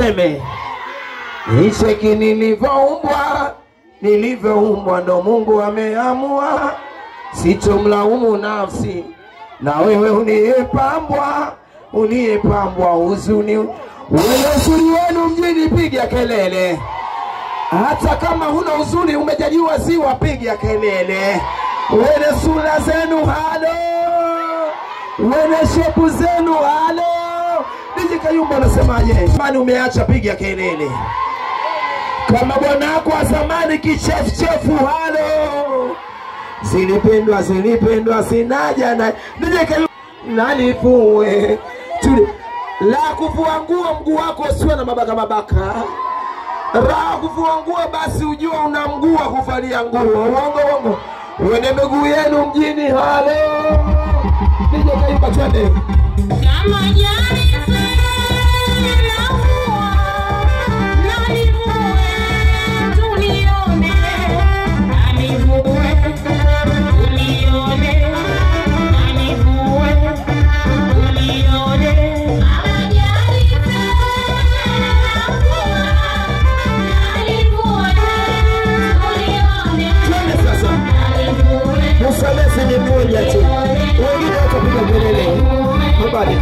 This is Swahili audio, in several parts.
nisiseme nicheki nilivyoumbwa nilivyoumbwa ndo mungu ameamua sitomlaumu nafsi na wewe uliyepambwa uliyepambwa huzuni ule uzuri wenu mjini piga kelele hata kama huna uzuri umejaliwa ziwa piga kelele wene sura zenu halo wene shepu zenu halo diji kayumba unasemaje mani umeacha piga kelele kama bwanako wa zamani kichefuchefu halo zilipendwa zilipendwa sinaja na diji kayumba nalifue tuli la kuvua nguo mguu wako usiwe na mabaka mabaka raha kuvua nguo basi ujua una mguu wa kuvalia nguo uongo uongo wene miguu yenu mjini halo nije kaimba twende Kama jani na mvua, nalivue tulione, nalivue tulione, nalivue tulione. Kama jani na mvua, nalivue tulione, twende sasa nalivue musalesi ni mmoja tu wengine watapiga kelele habari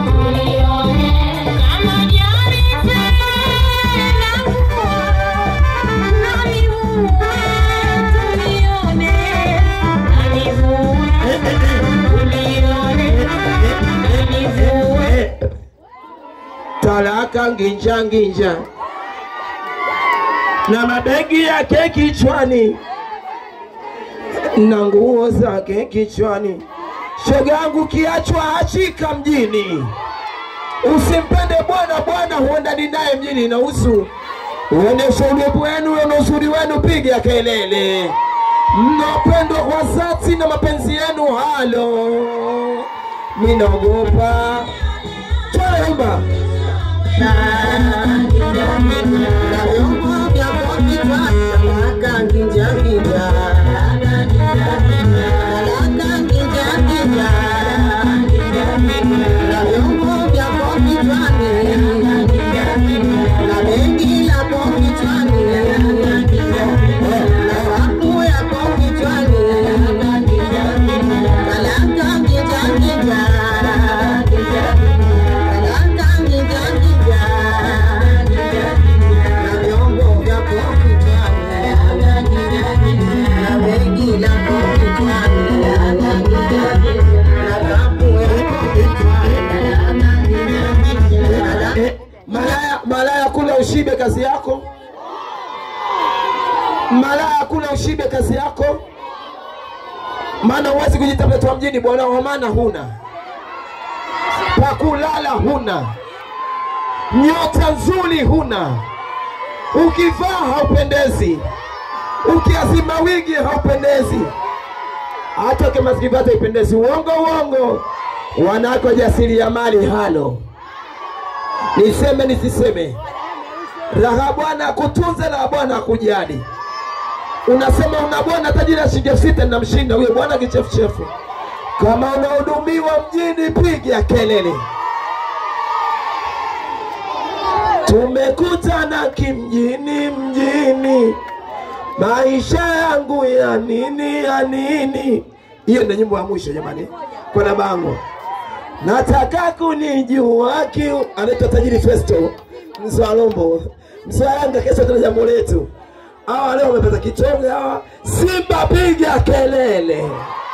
talaka nginja nginja na mabegi yake kichwani na nguo zake kichwani. Shoga yangu kiachwa achika mjini, usimpende bwana bwana, huendani naye mjini na usu uoneshe ulipu wenu na uzuri wenu, piga kelele mnapendwa kwa dhati na mapenzi yenu. Halo, minaogopa twaimba Eh, malaya, malaya kula ushibe kazi yako. Malaya kula ushibe kazi yako, maana huwezi kujita mtoto wa mjini bwana, wa maana huna pakulala, huna nyota nzuri, huna ukivaa haupendezi, ukiazima wigi haupendezi, hata kama zikivata ipendezi. Uongo uongo, wanawake wajasiriamali halo niseme nisiseme, raha bwana akutunze na bwana akujali. Unasema una bwana tajiri ya shilingi elfu sita namshinda huyo bwana kichefuchefu. Kama unahudumiwa mjini, piga kelele. Tumekutana kimjini mjini, maisha yangu ya nini ya nini. Hiyo ndio nyimbo ya mwisho jamani, kwa na bango nataka kunijua kiu anaitwa tajiri Festo Mzalombo Mzalanga. Kesho tuna jambo letu. Hawa leo wamepata kitonge hawa. Simba piga kelele.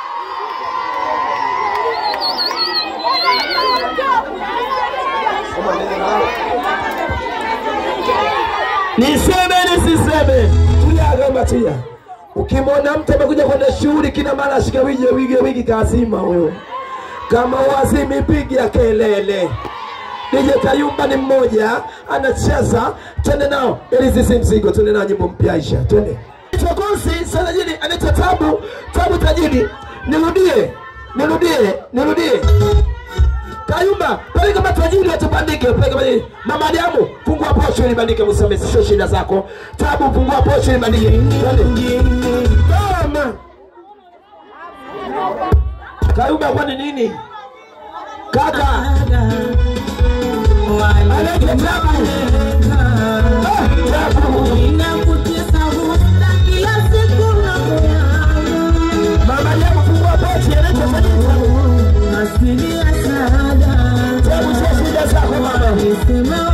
Niseme nisiseme, tulia gamba tulia. Ukimwona mtu amekuja kwenda shughuli, kina mara ashika wige wige wigi kazima huyo kama wazimi piga kelele. DJ Kayumba ni mmoja anacheza, twende nao ili sisi mzigo, twende nao nyimbo mpya Aisha, twende. Chokosi sajili anaitwa Tabu, Tabu tajiri. Nirudie, nirudie, nirudie. Kayumba, pale kama tajiri watubandike, pale kama tajiri. Mama Adamu, fungua posho ili bandike Musame, sio shida zako. Tabu, fungua posho ili bandike. Twende. Mama. Kayumba kwani nini? Kaka. Anaitwa Tabu. Alisema